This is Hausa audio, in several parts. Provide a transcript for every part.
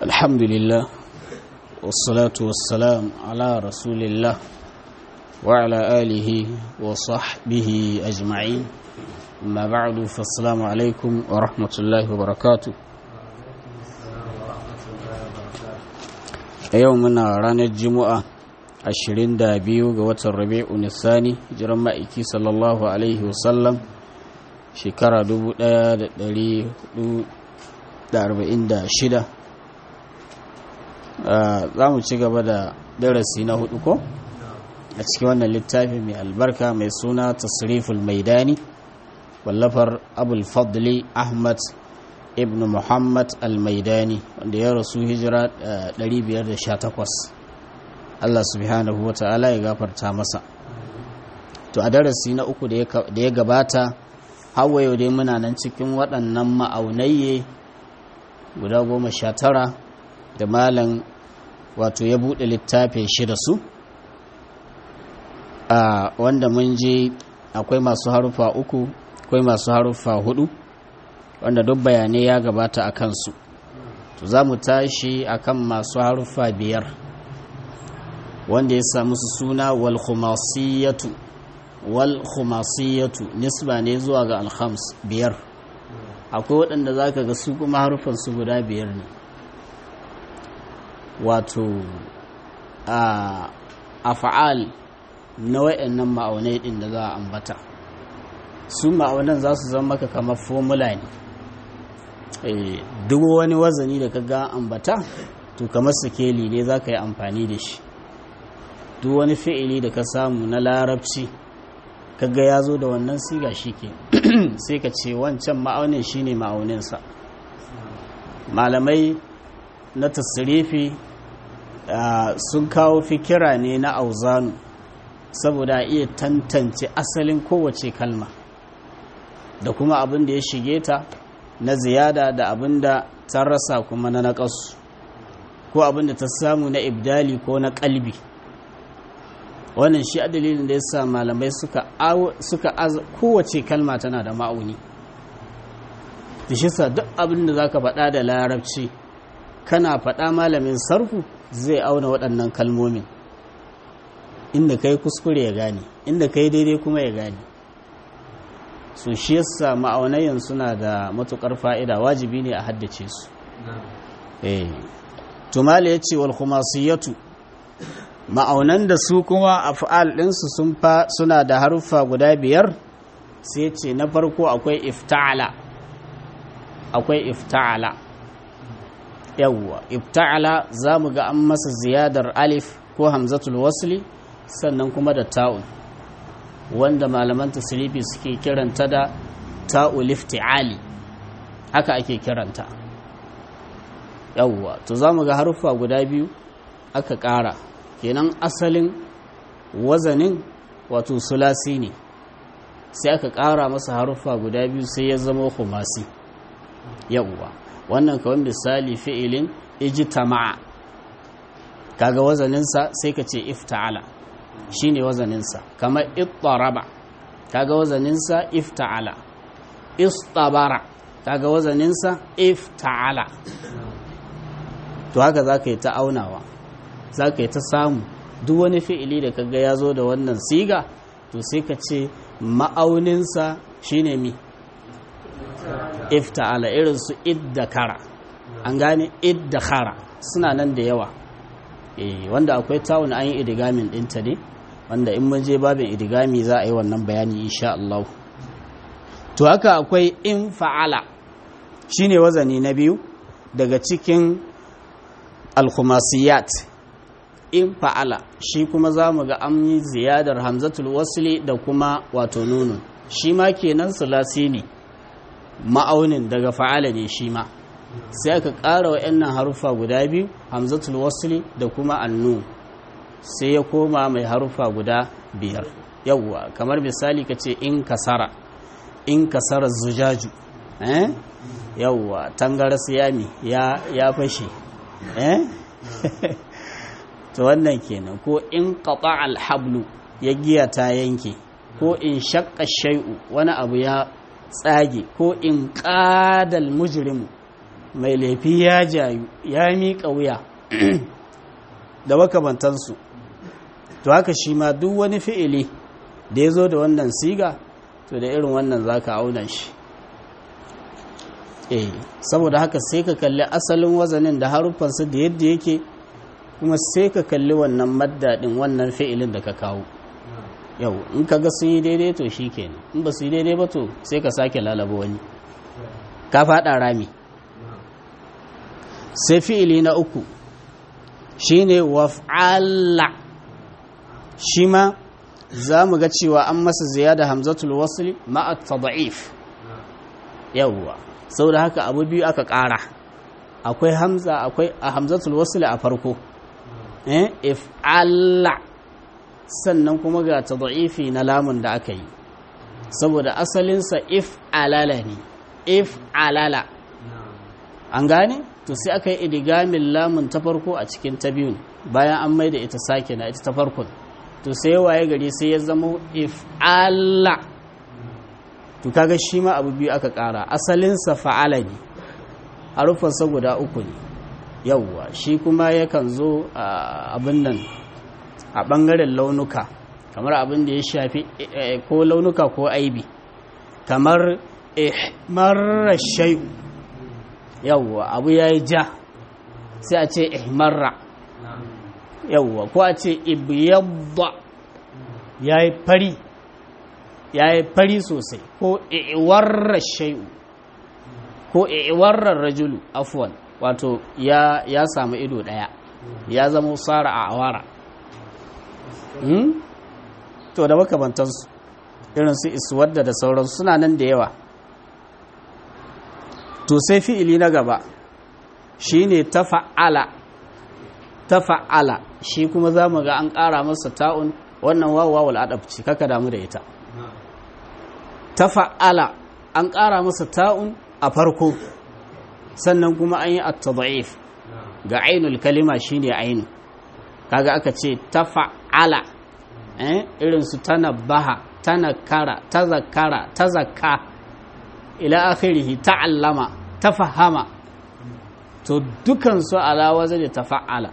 الحمد لله والصلاة والسلام على رسول الله وعلى آله وصحبه أجمعين أما بعد فالسلام عليكم ورحمة الله وبركاته يومنا رانا الجمعة ashirin da biyu ga watan rabi'u nisani jiran ma'aiki sallallahu alaihi wasallam shekara 1446 za mu ci gaba da darasi na hudu ko a cikin wannan littafi mai albarka mai suna tasriful maidani wallafar abul fadli ahmad ibn muhammad al-maidani wanda ya rasu hijira 518 Allah subhanahu wa ta'ala ya gafarta masa to a darasi na uku da ya gabata hawa yau dai muna nan cikin waɗannan ma'aunayye guda goma sha tara da malam wato ya buɗe littafin shi da su a wanda mun je akwai masu harufa uku akwai masu harufa hudu wanda duk bayanai ya gabata a kansu to za mu tashi akan masu harufa biyar wanda ya samu su suna wal khumasiyatu wal khumasiyatu nisba ne zuwa ga alhams biyar akwai waɗanda za ka ga su kuma harufan su guda biyar ne wato a afa'al na wayannan ma'aunai ɗin da za a ambata su ma'aunan za su zama maka kamar formula ne duk wani wazani da ka ga ambata to kamar sikeli ne za ka yi amfani da shi duk wani fi'ili da ka samu na larabci kaga ya zo da wannan siga shi ke sai ka ce wancan ma'aunin shi ne ma'auninsa malamai na tasirifi sun kawo fikira ne na auzanu saboda iya tantance asalin kowace kalma da kuma abin da ya shige ta na ziyada da abin da ta rasa kuma na naƙasu ko abin da ta samu na ibdali ko na ƙalbi wannan shi a dalilin da ya sa malamai suka kowace kalma tana da ma'auni da shi sa duk abin da za ka faɗa da larabci kana faɗa malamin sarfu zai auna waɗannan kalmomin inda ka yi kuskure ya gane inda ka yi daidai kuma ya gane su shi yasa ma'aunayen suna da matuƙar fa'ida wajibi ne a haddace su tumali ya ce wal khumasiyatu ma'aunan da su kuma a fa'al ɗinsu suna da haruffa guda biyar sai ce na farko akwai ifta'ala akwai ifta'ala yawwa ifta'ala za mu ga an masa ziyadar alif ko hamzatul wasli sannan kuma da ta'un wanda malaman tasirifi suke kiranta da ta'ul ifti'ali haka ake kiranta yawwa to za mu ga haruffa guda biyu aka ƙara kenan asalin wazanin wato sulasi ne sai aka ƙara masa haruffa guda biyu sai ya zama kumasi yawwa wannan kawai misali fi'ilin ijtama'a kaga wazaninsa sai ka ce ifta'ala shine wazaninsa kamar ittaraba kaga wazaninsa ifta'ala istabara kaga wazaninsa ifta'ala to haka za ka yi ta aunawa za ka yi ta samu duk wani fi'ili da kaga ya zo da wannan siga to sai ka ce ma'auninsa shine mi ifta'ala irin su iddakara an gane iddakara suna nan da yawa eh wanda akwai tawun an yi idigamin ɗinta ne wanda in mun je babin idigami za a yi wannan bayani insha Allah to haka akwai in fa'ala shine wazani na biyu daga cikin al-khumasiyat in fa'ala shi kuma za mu ga an yi ziyadar hamzatul wasli da kuma wato nunun shi ma kenan sulasi ne ma'aunin daga fa'ala ne shi ma sai aka ƙara wa yannan harufa guda biyu hamzatul wasli da kuma annu sai ya koma mai harufa guda biyar yawwa kamar misali ka ce in kasara in kasara zujaju eh yawwa tangara siyami ya ya fashe eh to wannan kenan ko in qata alhablu ya giya ta yanke ko in shaqqa shay'u wani abu ya tsage ko in qadal mujrimu mai laifi ya jayu ya miƙa wuya da makamantansu to haka shi ma duk wani fi'ili da ya zo da wannan siga to da irin wannan za ka auna shi eh saboda haka sai ka kalli asalin wazanin da haruffansa da yadda yake kuma sai ka kalli wannan maddadin wannan fi'ilin da ka kawo yau in ka ga sun yi daidai to shi kenan in ba su yi daidai ba to sai ka sake lalaba wani ka faɗa rami sai fi'ili na uku shine waf'ala shi ma za mu ga cewa an masa ziyada hamzatul wasli ma'a tad'if yawwa saboda haka abu biyu aka ƙara akwai hamza akwai a hamzatul wasli a farko eh if'ala sannan kuma ga tad'ifi na lamun da aka yi saboda asalinsa if'alala ne if'alala an gane to sai aka yi idigamin lamun ta farko a cikin ta biyun bayan an maida ita sake na ita ta farkon to sai waye gari sai ya zama if'ala to kaga shi ma abu biyu aka kara asalinsa fa'ala ne harufansa guda uku ne yawwa shi kuma yakan zo abin nan a ɓangaren launuka kamar abin da ya shafi ko launuka ko aibi kamar ihmarar shai'u yawwa abu ya yi ja sai a ce ihmarra yawwa ko a ce ibiyabba ya yi fari ya yi fari sosai ko iwarar shai'u ko iwarar rajulu afwan wato ya, ya samu ido daya ya zama tsara a awara hmm? to da makamantansu irin su iswadda da sauransu suna nan da yawa to sai fi'ili na gaba shine tafa'ala tafa'ala shi kuma za mu ga an ƙara masa ta'un wannan wawawal adab ce kaka damu da ita tafa'ala an ƙara masa ta'un a farko sannan kuma an yi at-tad'if ga ainul kalima shine ainu kaga aka ce tafa'ala eh irin su tanabbaha tanakara tazakkara tazakka ila akhirih ta'allama tafahama to dukan su ala wazni tafa'ala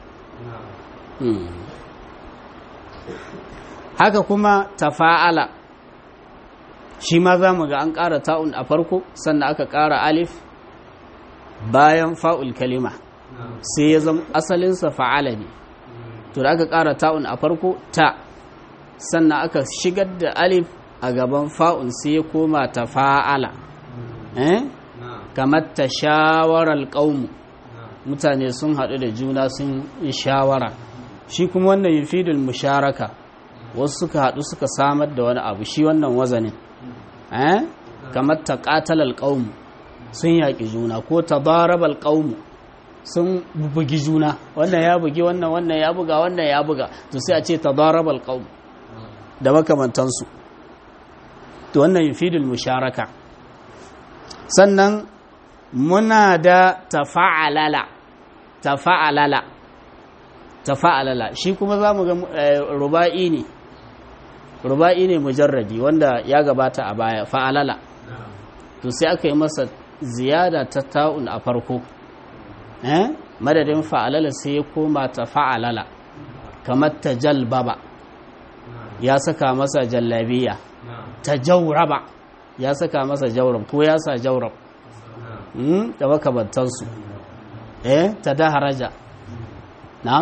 haka kuma tafa'ala shi ma za mu ga an ƙara ta'un a farko sannan aka ƙara alif bayan fa'ul kalima sai ya zama asalinsa fa'ala ne to da aka ƙara ta'un a farko ta sannan aka shigar da alif a gaban fa'un sai ya koma ta fa'ala eh? kamar ta shawarar ƙaunu mutane sun haɗu da juna sun yi shawara shi kuma wannan yufidul musharaka wasu suka haɗu suka samar da wani abu shi wannan wazanin eh? kamar ta ƙatalar ƙaunu sun yaƙi juna ko ta barabal ƙaunu sun bugi juna wannan ya bugi wannan wannan ya buga wannan ya buga to sai a ce ta barabal ƙaunu da makamantansu to wannan yufidul musharaka sannan muna da tafa'alala tafa'alala tafa'alala shi kuma za mu ga ruba'i ne ruba'i ne mujarradi wanda ya gabata a baya fa'alala to sai aka yi masa ziyada ta ta'un a farko eh madadin fa'alala sai ya koma ta fa'alala kamar ta jalbaba ya saka masa jallabiya ta jauraba ya saka masa jaurab ko ya sa jaurab da makamantansu eh ta da haraja na'am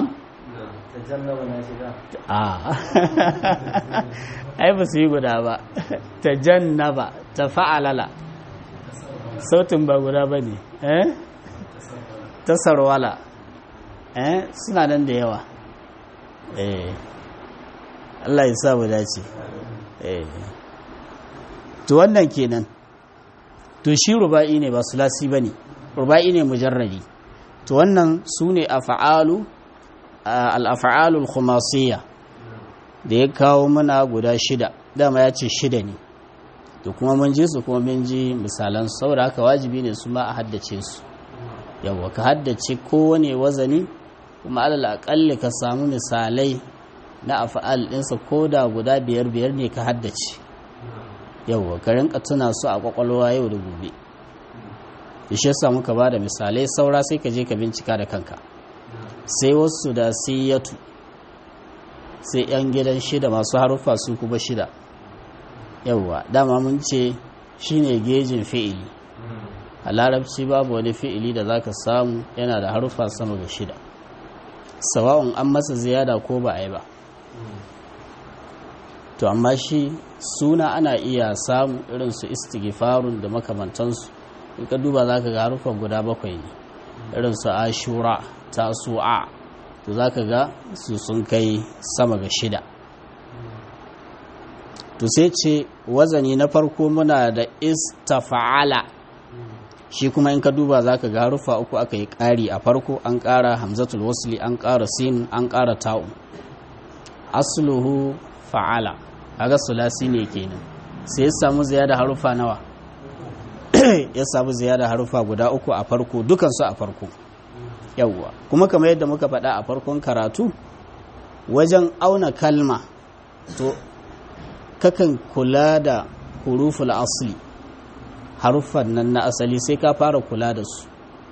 a ai ba su yi guda ba ta jannaba ta fa'alala sautin ba guda ba ne eh ta sarwala eh suna nan da yawa eh Allah ya sa mu dace eh to wannan kenan to shi ruba'i ne ba sulasi bane ruba'i ne mujarradi to wannan sune af'alu al-af'alu al-khumasiyya da ya kawo mana guda shida dama ya ce shida ne to kuma mun ji su kuma mun ji misalan saboda haka wajibi ne su ma a haddace su yawa ka haddace kowane wazani kuma alal aƙalli ka samu misalai na afa'al ɗinsa ko da guda biyar biyar ne ka haddace yauwa ka rinka tuna su a kwakwalwa yau da gobe ishe sa muka ba da misalai saura sai ka je ka bincika da kanka sai wasu da siyatu sai 'yan gidan shida masu haruffa su kuma shida yauwa dama mun ce shine gejin fi'ili a larabci babu wani fi'ili da za ka samu yana da haruffa sama ga shida sawa'un an masa ziyada ko ba a yi ba to amma shi suna ana iya samu irin su istighfarun da makamantansu in ka duba za ka ga haruffan guda bakwai ne irin su ashura tasu'a to za ka ga su sun kai sama ga shida to sai ce wazani na farko muna da istafa'ala shi kuma in ka duba za ka ga harufa uku aka yi ƙari a farko an ƙara hamzatul wasli an ƙara sin an ƙara ta'u asluhu fa'ala aga sulasi ne kenan sai ya samu ziyada harufa nawa ya samu ziyada harufa guda uku a farko dukansu a farko yawwa kuma kamar yadda muka faɗa a farkon karatu wajen auna kalma to kakan kula da huruful asli haruffan nan na asali sai ka fara kula da su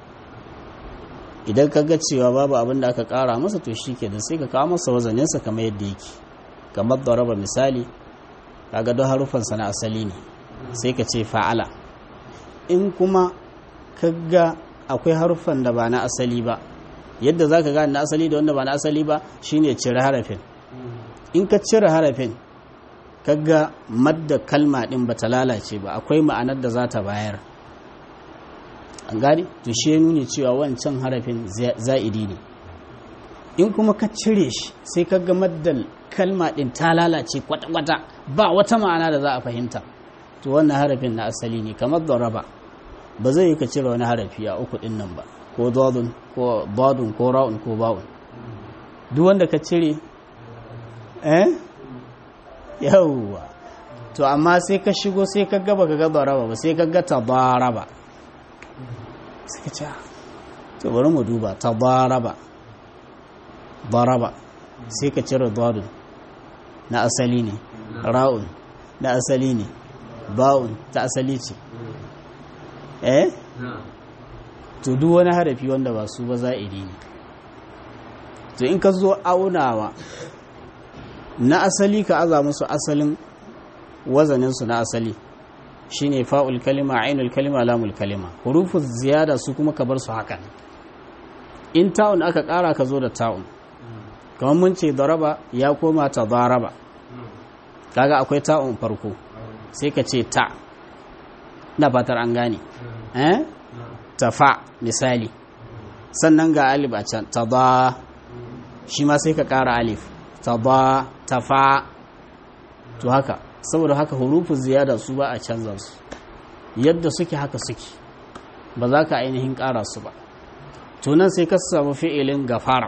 idan ka ga cewa babu abin da aka kara masa to shi ke da sai ka kawo masa wazaninsa kamar yadda yake kamar da raba misali kaga don haruffansa na asali ne sai ka ce fa'ala in kuma ka ga akwai haruffan da ba na asali ba yadda za ka gane na asali da wanda ba na asali ba shine cire harafin in ka cire harafin kaga madda kalma din ba ta lalace ba akwai ma'anar da za ta bayar an gani to shi ya nuni cewa wancan harafin za'idi ne in kuma ka cire shi sai kaga maddal kalma din ta lalace kwata-kwata ba wata ma'ana da za a fahimta to wannan harafin na asali ne kamar da raba ba zai yi ka cire wani harafi a uku din nan ba ko dodun ko badun ko ra'un ko ba'un duk wanda ka cire eh yawwa to amma sai ka shigo sai ka gaba ka gaba raba ba sai ka ga tabaraba sai ka ce to bari mu duba tabaraba baraba sai ka cire dadun na asali ne ra'un na asali ne ba'un ta asali ce eh to duk wani harafi wanda ba su ba za'iri ne to in ka zo aunawa na asali ka aza musu asalin wazaninsu na asali shine fa'ul kalima ainul kalima lamul kalima hurufu ziyada su kuma ka bar su hakan in ta'un aka ƙara ka zo da ta'un kamar mun ce daraba ya koma ta daraba kaga akwai ta'un farko sai ka ce ta na fatar an gane eh tafa misali sannan ga alif a can ta ba shi ma sai ka ƙara alif ta ba ta fa to haka saboda haka hurufin ziyada su ba a canza su yadda suke haka suke ba za ka ainihin ƙara su ba tunan sai ka samu fi'ilin gafara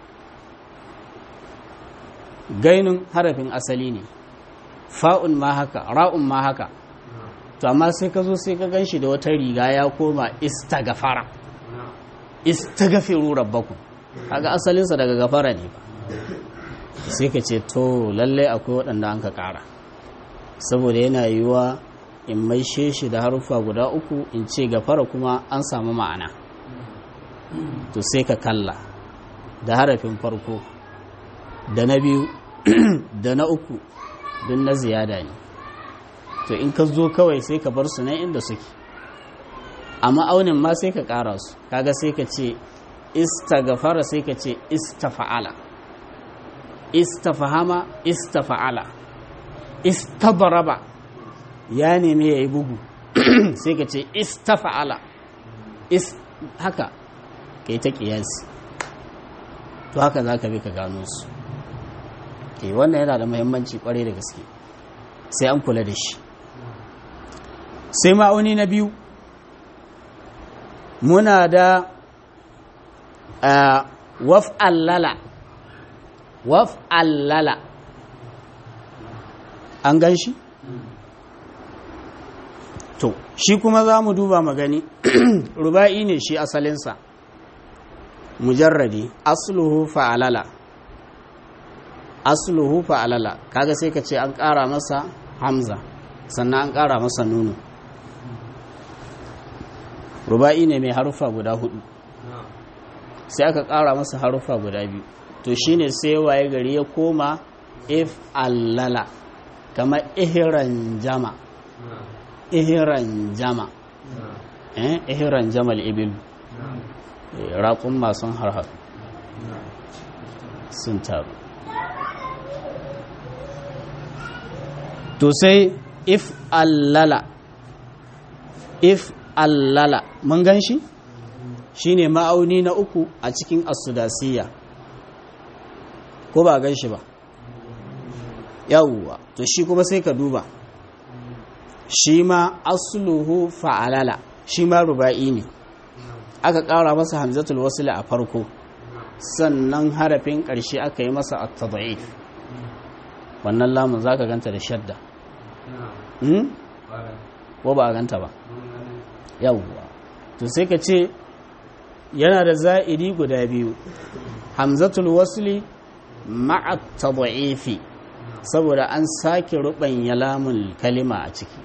gainin harafin asali ne fa'un ma haka ra'un ma haka to amma sai ka zo sai ka gan shi da wata riga ya koma istagafara istagafiru rabbakum kaga asalinsa daga gafara ne ba sai ka ce to lalle akwai waɗanda an ka ƙara saboda yana yiwuwa in maishe shi da haruffa guda uku in ce gafara kuma an samu ma'ana to sai ka kalla da harafin farko da na biyu da na uku don na ziyada ne to in ka zo kawai sai ka bar su nan inda suke a ma'aunin ma sai ka ƙara su kaga sai ka ce istagafara sai ka ce istafa'ala istafahama istafa'ala istadaraba ya nemi ya yi bugu sai ka ce istafa'ala haka ka yi ta ƙiyasi to haka za ka bi ka gano su ke wannan yana da muhimmanci kwarai da gaske sai an kula da shi sai ma'auni na biyu muna da waf'allala waf'allala an gan shi? to shi kuma za mu duba magani ruba'i ne shi asalinsa mujarradi asluhu fa'alala asluhu fa'alala kaga sai ka ce an ƙara masa hamza sannan an ƙara masa nunu ruba'i ne mai harufa guda hudu sai aka ƙara masa harufa guda biyu to shine sai waye gari ya koma if allala kamar ihiran jama ihiran jama eh ihiran jamal ibil raƙun masu harhar sun taru to sai if allala if allala mun gan shi shine ma'auni na uku a cikin asudasiya ko ba gan shi ba yawwa to shi kuma sai ka duba shi ma asluhu fa'alala shi ma ruba'i ne aka ƙara masa hamzatul wasila a farko sannan harafin ƙarshe aka yi masa at-tad'if wannan lamun zaka ganta da shadda ko ba a ganta ba yawwa to sai ka ce yana da za'idi guda biyu hamzatul wasli ma'a tad'ifi saboda an sake rubanya lamun kalima a ciki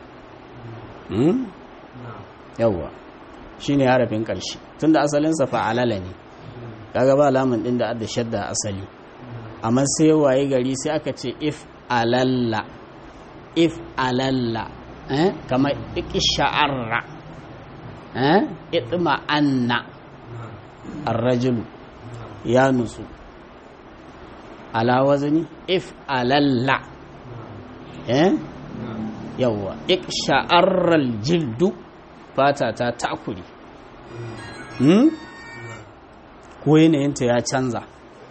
yawwa shine harafin ƙarshe tunda asalinsa fa'alala ne kaga ba lamun din da adda shadda asali amma sai waye gari sai aka ce if alalla if alalla eh kama iksha'arra eh itma anna ar-rajulu ya nutsu ala wazni if alalla eh yawa iksha'arra al-jildu fata ta takuri hmm? ko yanayinta ya canza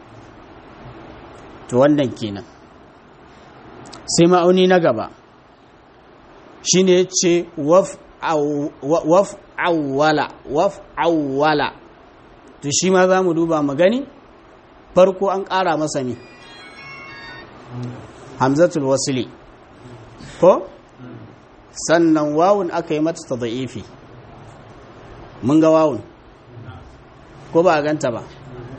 to wannan kenan sai ma'auni na gaba shi ne ce waf awwala waf awwala to shi ma za mu duba mu gani farko an ƙara masa ne hamzatul wasili ko sannan wawun aka yi mata ta da'ifi mun ga wawun ko ba a ganta ba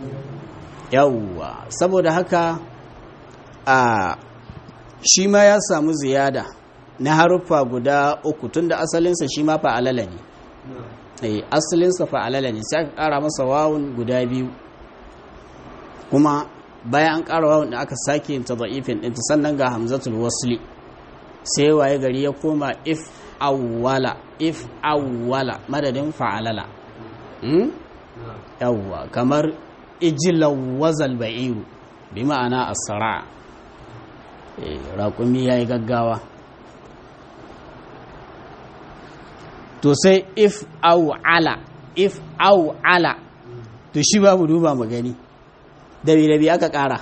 yawwa saboda haka a shi ma ya samu ziyada na haruffa guda uku tunda asalinsa shi ma fa'alala ne eh asalinsa fa'alala ne sai aka kara masa wawun guda biyu kuma bayan an kara wawun da aka sake yin tadhifin din sannan ga hamzatul wasli sai waye gari ya koma if awwala if awwala madadin fa'alala yawwa kamar ijilan wazal ba'iru bi ma'ana asara raƙumi ya yi gaggawa to sai if aw'ala if aw'ala to shi babu duba mu gani dabi-dabi aka ƙara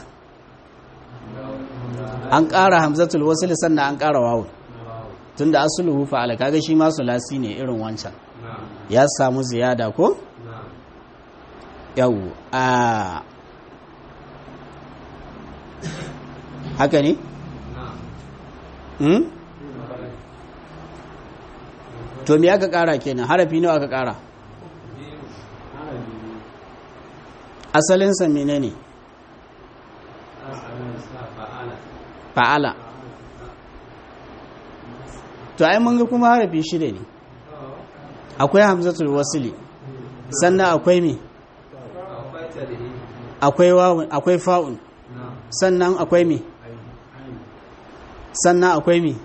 an ƙara hamzatul wasil sannan an ƙara wawun tunda asuluhu fa'ala kaga shi ma sulasi ne irin wancan ya samu ziyada ko yau a haka ne? to me aka kara kenan harafi nawa aka kara asalinsa mene ne fa'ala to ai mun ga kuma harafi shida ne akwai hamzatul wasili sannan akwai me akwai wawun akwai fa'un sannan akwai mi sannan akwai mi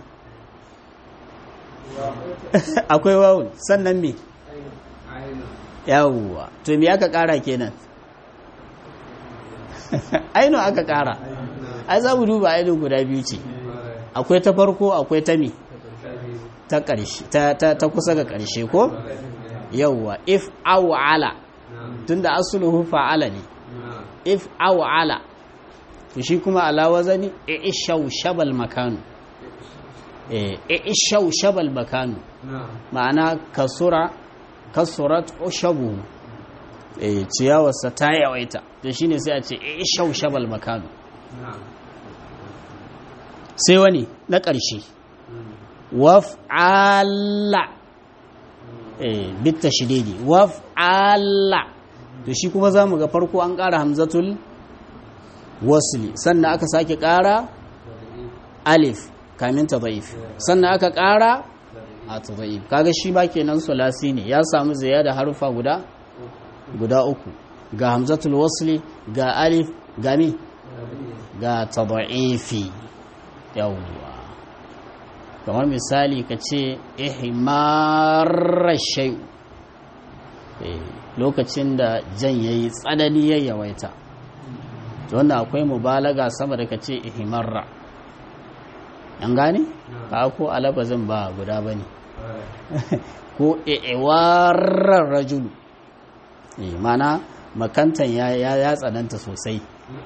akwai wawun sannan mi yawwa to mi aka kara kenan aino aka kara ai za mu duba aino guda biyu ce akwai ta farko akwai ta mi ta ƙarshe ta kusa ga ƙarshe ko yawwa if awala tunda asluhu fa'ala ne if awala to shi kuma ala wazani ishau shabal makanu eh ishau shabal makanu ma'ana kasura kasurat ushabu eh ciyawarsa ta yawaita to shine sai a ce ishau shabal makanu sai wani na ƙarshe waf'ala eh bitta shididi waf'ala to shi kuma za mu ga farko an ƙara hamzatul wasli sannan aka sake ƙara alif kamin ta zaif sannan aka ƙara a tada'if kaga shi ba kenan sulasi ne ya samu ziyada harufa guda guda uku ga hamzatul wasli ga alif ga mi ga tada'ifi yawwa kamar misali ka ce ihmarar shai lokacin da jan ya yi tsanani ya yawaita wannan akwai mubalaga sama da ka ce ihmarra an gane? ka ko alabazin ba guda ba ne ko iwarar rajulu mana makantan ya tsananta sosai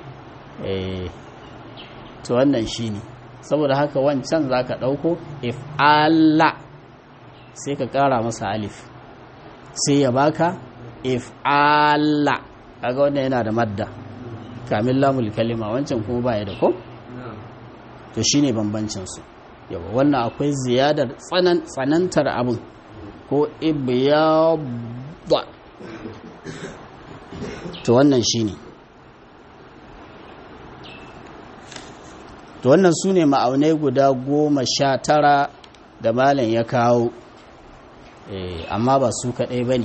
to wannan shi ne saboda haka wancan za ka ɗauko if'ala sai ka ƙara masa alif sai ya baka if'ala kaga wannan yana da madda kamin lamul kalima wancan kuma baya da ko to shine bambancin su yawa wannan akwai ziyadar tsanantar abin ko ibyadda to wannan shine to wannan su ne ma'aunai guda goma sha tara da malam ya kawo amma ba su kaɗai ba ne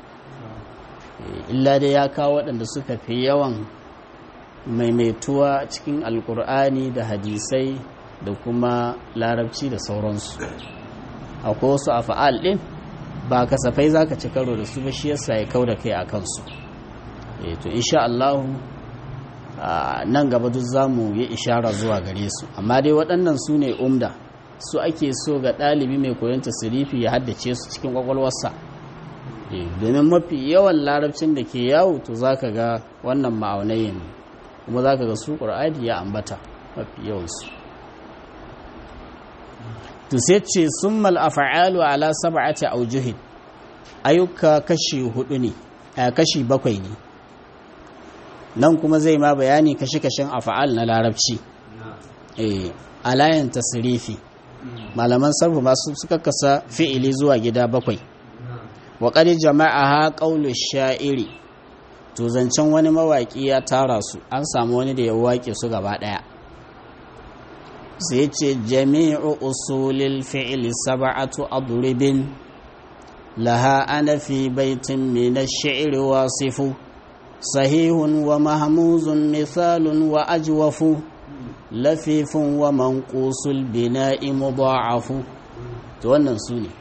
illa dai ya kawo waɗanda suka fi yawan maimaituwa cikin alkur'ani da hadisai da kuma larabci da sauransu akwai wasu a fa'al ɗin ba kasafai za ka ci karo da su ba shi yasa ya kau da kai a kansu to insha Allahu nan gaba duk za mu yi ishara zuwa gare su amma dai waɗannan su ne umda su ake so ga ɗalibi mai koyon tasirifi ya haddace su cikin ƙwaƙwalwarsa domin mafi yawan larabcin da ke yawo to za ka ga wannan ma'aunai ne kuma za ka ga su ƙur'ani ya ambata mafi yawansu to sai ce sun mal'afa'alu ala sab'ati aujuhin ayyuka kashi hudu ne kashi bakwai ne nan kuma zai ma bayani kashe-kashen afa'al na larabci a layin tasirifi malaman sarfu masu suka kasa fi'ili zuwa gida bakwai wa ƙari jama'a ha ƙaulu sha'iri to zancen wani mawaƙi ya tara su an samu wani da ya waƙe su gaba ɗaya sai ce jami'u usulil fi'ili saba'atu adribin laha ana fi baitin min ash-shi'ri wasifu صحيح ومهموز مثال وأجوف لفيف ومنقوص البناء مضاعف wannan su ne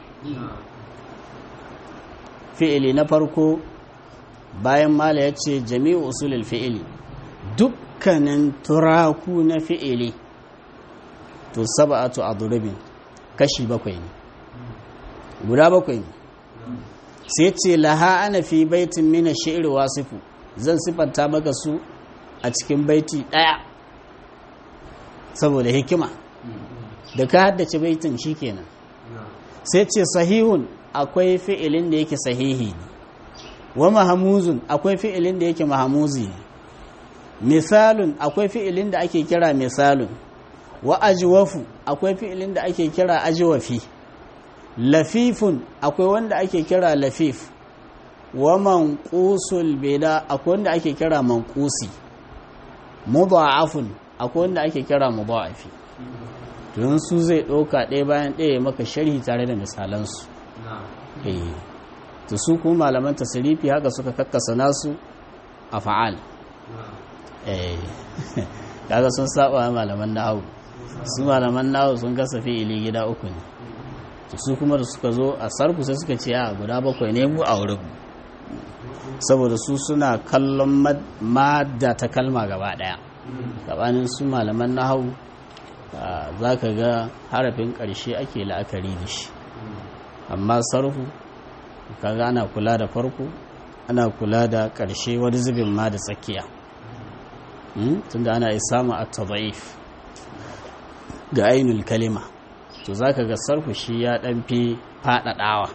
fi'ili na farko bayan mala ya ce jami'u usulul fi'ili dukkanin turaku na fi'ili to saba'atu adrubin kashi bakwai ne guda bakwai ne sai ce laha ana fi baitin mina shi'ir wasifu zan sifanta maka su a cikin baiti ɗaya saboda hikima da ka haddace baitin shikenan sai ce sahihun akwai fi'ilin da yake sahihi ne wa mahamuzun akwai fi'ilin da yake mahamuzi ne misalun akwai fi'ilin da ake kira misalun wa ajwafu akwai fi'ilin da ake kira ajwafi lafifun akwai wanda ake kira lafif wa manqusul bida akwai wanda ake kira manqusi mudha'afun akwai wanda ake kira mudha'afi don su zai ɗauka ɗaya bayan ɗaya maka sharhi tare da misalansu eh to su kuma malaman tasirifi haka suka kakkasa nasu a fa'al eh kaga sun saba malaman nahawu su malaman nahawu sun kasa fi'ili gida uku ne to su kuma da suka zo a sarfu sai suka ce a guda bakwai ne mu a wurin saboda su suna kallon madda ta kalma gaba daya gabanin su malaman nahawu za ka ga harafin ƙarshe ake la'akari da shi amma sarfu kaga ana kula da farko ana kula da ƙarshe wani zubin ma da tsakiya tunda ana yi samu a tazaif ga ainul kalima to za ka ga sarfu shi ya ɗan fi faɗaɗawa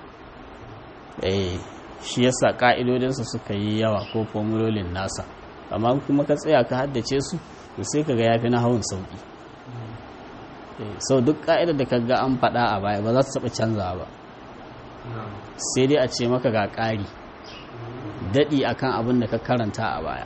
shi yasa ƙa'idodinsa suka yi yawa ko formulolin nasa amma kuma ka tsaya ka haddace su to sai ka ga ya fi na hawan sauƙi sau duk ƙa'idar da ka ga an faɗa a baya ba za su taɓa canza ba sai dai a ce maka ga ƙari daɗi akan abin da ka karanta a baya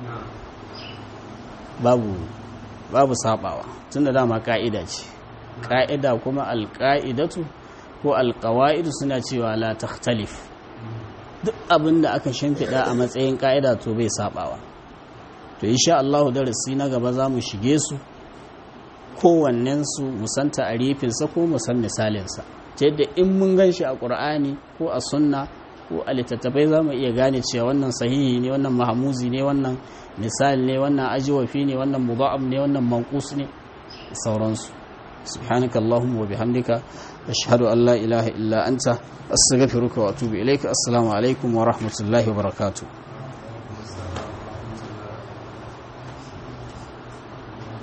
babu babu saɓawa tun da dama ƙa'ida ce ƙa'ida kuma alƙa'idatu ko alƙawa'idu suna cewa la takhtalif duk abin da aka shimfiɗa a matsayin ƙa'ida to bai saɓawa to insha Allah darasi na gaba za mu shige su kowannensu musan ta'arifinsa ko musan misalinsa ta yadda in mun gan shi a ƙur'ani ko a sunna ko a littattafai za mu iya gane cewa wannan sahihi ne wannan mahamuzi ne wannan misali ne wannan ajiwafi ne wannan mudha'ab ne wannan manqus ne sauransu subhanaka allahumma wa bihamdika ashhadu an la ilaha illa anta astaghfiruka wa atubu ilaika assalamu alaikum wa rahmatullahi wa barakatuh